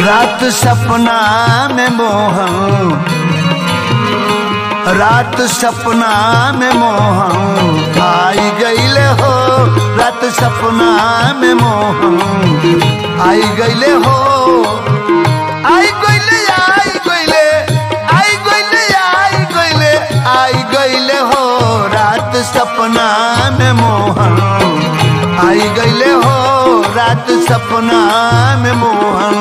रात सपना में मोहन रात सपना में मोहन आई गईले हो रात सपना में मोहन आई गईले हो आई गईले आई गईले आई गईले आई गईले आई गईले हो रात सपना में मोहन आई गईले हो रात सपना में मोहन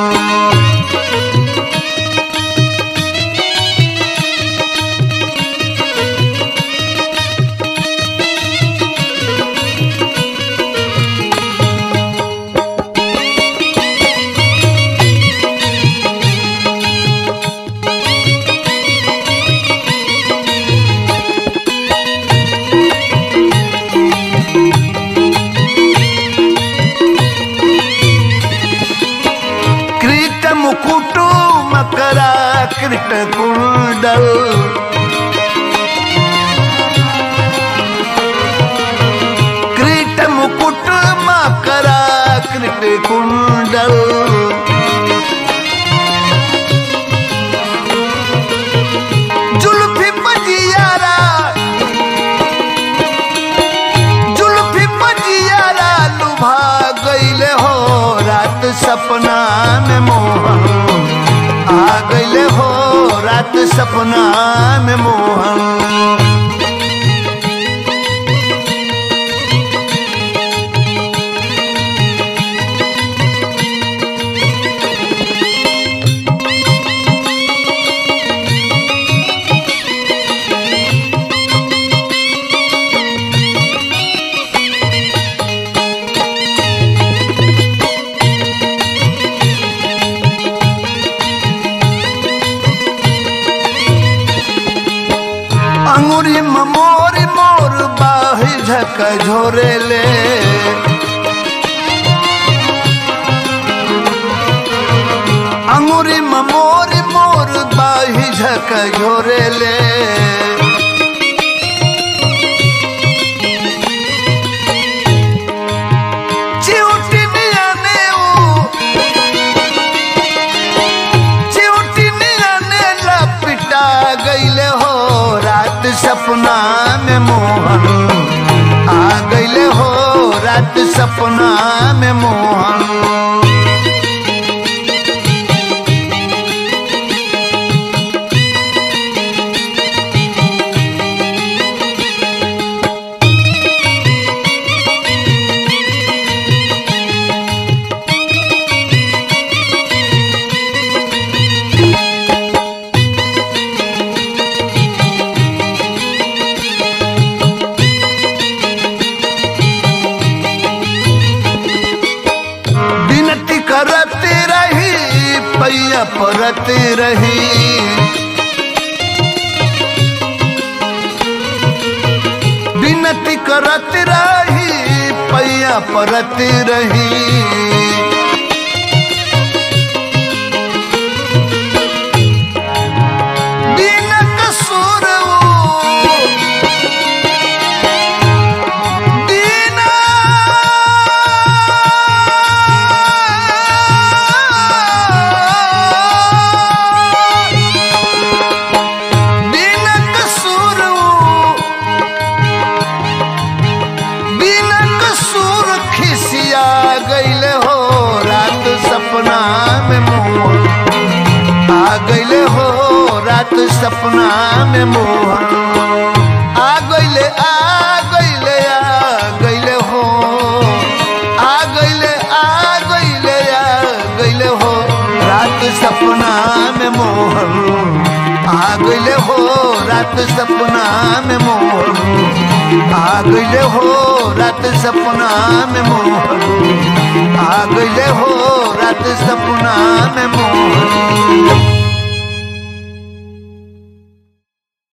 कृत मुकुटु मकरा कृत कुंडल कृत मुकुट मकरा कृत कुंडल जुल्फी पजियारा जुल्फी पजियारा लुभा गईले हो रात सपना में मोहन आ गईले हो रात सपना में मोहन अंगुरी मोर मोर बाही झक झोरेले अंगुरी मोर मोर बाही झक झोरेले चिउटी नियाने ऊ चिउटी नियाने लपिटा गईले हो रात सपना में मोहन आ गईले हो रात सपना में मोहन विनती करते रही पैया परते रही विनती करते रही पैया परते रही बिन कसूर वो दीना बिन कसूर बिन कसूर खिसिया गईले हो रात सपना में मोहन आ गईले हो रात सपना में मोहन आ गईले आ गईले आ गईले हो आ गईले आ गईले आ गईले हो रात सपना में मोहन आ गईले हो रात सपना में मोहन आ गईले हो रात सपना में मोहन आ गईले हो रात सपना में मोहन